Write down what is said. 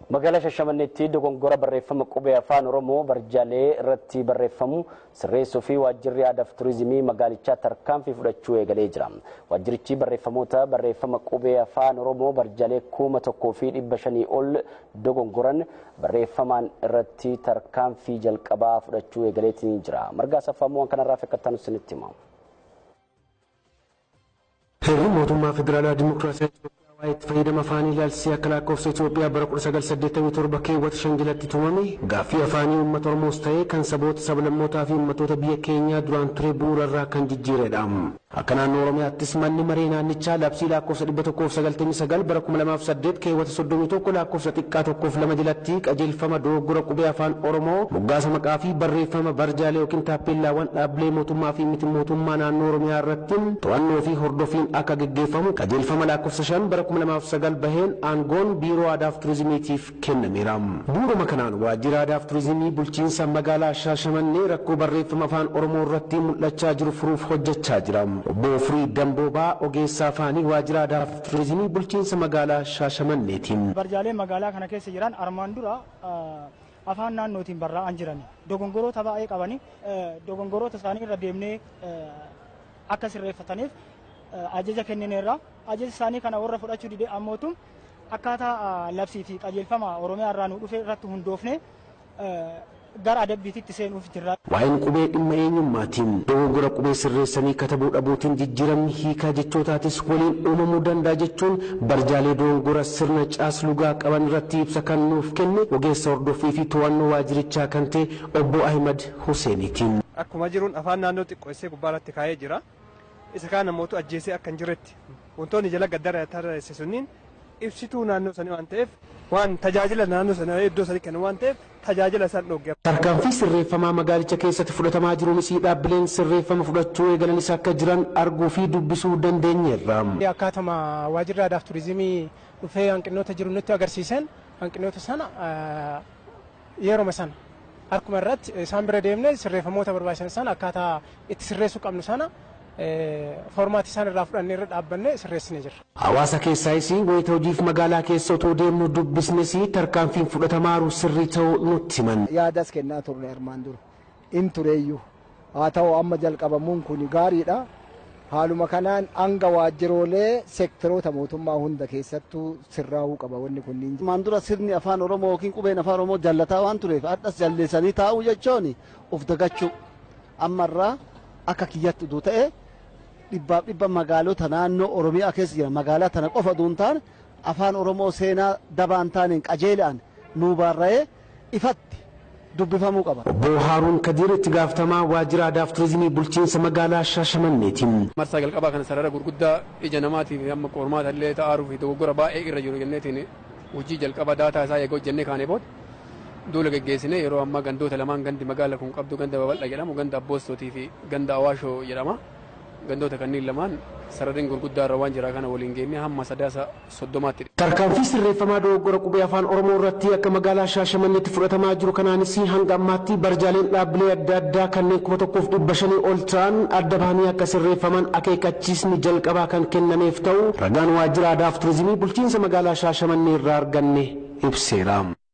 Magaalaa Shashamanneetti dogongora barreeffama qubee afaan Oromoo barjaalee irratti barreeffamu sirreessuu fi waajjirri aadaa fi turizimii magaalichaa tarkaanfii fudhachuu eegalee jira. Waajjirichi barreeffamoota barreeffama qubee afaan Oromoo barjaalee kuma tokkoo fi dhibba shanii ol dogongoran barreeffamaan irratti tarkaanfii jalqabaa fudhachuu eegaleetii jira. Margaa Saffaamoo kanarraa fakkataan isinitti himamu. Heerri mootummaa federaalaa dimokiraasii Itoophiyaa waa'ee itti fayyadama afaanii ilaalchisee akka lakkoofsa Itoophiyaa bara 1987 keewwata shan jalatti tumame gaaffii afaanii uummata Oromoos ta'ee kan saboota sablammootaa fi uummattoota biyya keenyaa duraan ture bu'uurarraa kan jijjiiredha. Akka naannoo Oromiyaattis manni maree naannichaa labsii lakkoofsa 199 bara 2008 keewwata 31 lakkoofsa xiqqaa tokkoof lama jalatti qajeelfama dogoggora qubee afaan Oromoo moggaasa maqaa fi barreeffama barjaalee yookiin taappeellaawwan dhaabbilee mootummaa fi miti mootummaa naannoo Oromiyaa irratti to'annoo fi hordofiin akka gaggeeffamu qajeelfama lakkoofsa 5 bara 2009 baheen aangoon biiroo aadaa fi turizimiitiif kennameera. Bu'uuruma kanaan waajjira aadaa fi turizimii bulchiinsa magaalaa Shaashamannee rakkoo barreeffama afaan Oromoo irratti mul'achaa jiru furuuf hojjechaa jira. Obbo Firii Damboobaa ogeessaa afaanii waajjira aadaa fi turizimii bulchiinsa magaalaa Shaashamanneetiin. Barjaaleen magaalaa kana keessa jiran armaan dura afaan naannootiin barraa'an jiran dogongoroota baay'ee qabanii dogongoroota isaanii irra deemnee akka sirreeffataniif ajaja kennineerra ajaja isaanii kana warra fudhachuu dide ammootu akkaataa labsii fi qajeelfama oromiyaa irraa nu dhufe irratti hundoofne gara adabbiititti seenuuf jirra. Waa'een qubee dhimma eenyummaatiin dogoggora qubee sirreessanii katabuu dhabuutiin jijjiiramni hiikaa jechootaatis waliin uumamuu danda'a jechuun barjaalee dogongora sirna caaslugaa qaban irratti ibsa kan nuuf kenne ogeessa hordoffii fi to'annoo waajirichaa kan ta'e obbo Ahimad Huseenitiin. Akkuma jiruun afaan naannoo xiqqeessee gubbaarratti kaa'ee jira. Isa kaan namoota ajjeesee akka hin jirretti wantoonni jala gaddara tarreesse sunniin ibsituu naannoo sanii waan ta'eef waan tajaajila naannoo sana iddoo sanii kennu waan ta'eef tajaajila isaan dhooggee. Tarkaanfii sirreeffamaa magaalicha keessatti fudhatamaa jiruunis dhaabbileen sirreeffama fudhachuu eegalanis akka jiran arguu fi dubbisuu dandeenyeerra. Akkaatuma waajjirri aadaa fi turizimii dhufee hanqinoota jiru nutti agarsiisan hanqinoota sana yeroo sana harkuma irratti isaan bira deemnee sirreeffamoota barbaachisan sana akkaataa itti sirreessuu qabnu sana foormaatii isaan irraa fudhannee irra dhaabbanne sirreessinee jirra. Hawaasa keessaayis wayita hojiif magaalaa keessa otoo deemnu dubbisnes tarkaanfiin fudhatamaaru sirrii ta'uu nutti himan. Yaadas kennaa turre armaan dura in tureeyyuu haa ta'u amma jalqabamuun kun gaariidha. Haaluma kanaan hanga waajjiroolee seektaroota mootummaa hunda keessattuu sirraa'uu qaba wanni kunniin. Maan dura sirni afaan Oromoo yookiin qubeen afaan Oromoo jallataa waan tureef hadhas jalleessanii taa'uu jechuun of dagachuu ammarraa akka kiyyatti uduu ta'e dhibbaaf dhibba magaalota naannoo Oromiyaa keessa jiran magaalaa tana qofa utuu hin taane afaan Oromoo seenaa dabaan taaneen qajeelaan nuu baarra'ee ifatti dubbifamuu qaba. Obbo Haaruun Kadiir itti gaafatamaa waajjira aadaa fi turizimii bulchiinsa magaalaa Shaashamanneetiin. Marsaa jalqabaa kana sarara gurguddaa ija namaatiif amma qormaata illee ta'aaruu fi dogoggora baay'ee irra jiru jenneetiin hojii jalqaba daataa isaa eegoo jennee kaanee booda duula geggeessine yeroo ammaa gandoota lamaan gandi magaala kun qabdu ganda babal'aa jedhamu ganda abboostotii fi ganda awaashoo jedhama. gandoota kanneen lamaan sarareen gurguddaa irra waan jira kana waliin geennee hamma sadaasa soddomaatti. Tarkaanfii sirreeffamaa dogoggora qubee afaan Oromoo irratti akka magaalaa Shaashamanneetti fudhatamaa jiru kanaanis hanga ammaatti barjaaleen dhaabbilee adda addaa kanneen kuma tokkoof dhibba shanii ol ta'an adda bahanii akka sirreeffaman akeekkachiisni jalqabaa kan kennameef ta'u ragaan waajjira aadaa fi turizimii bulchiinsa magaalaa Shaashamannee irraa arganne ibseera.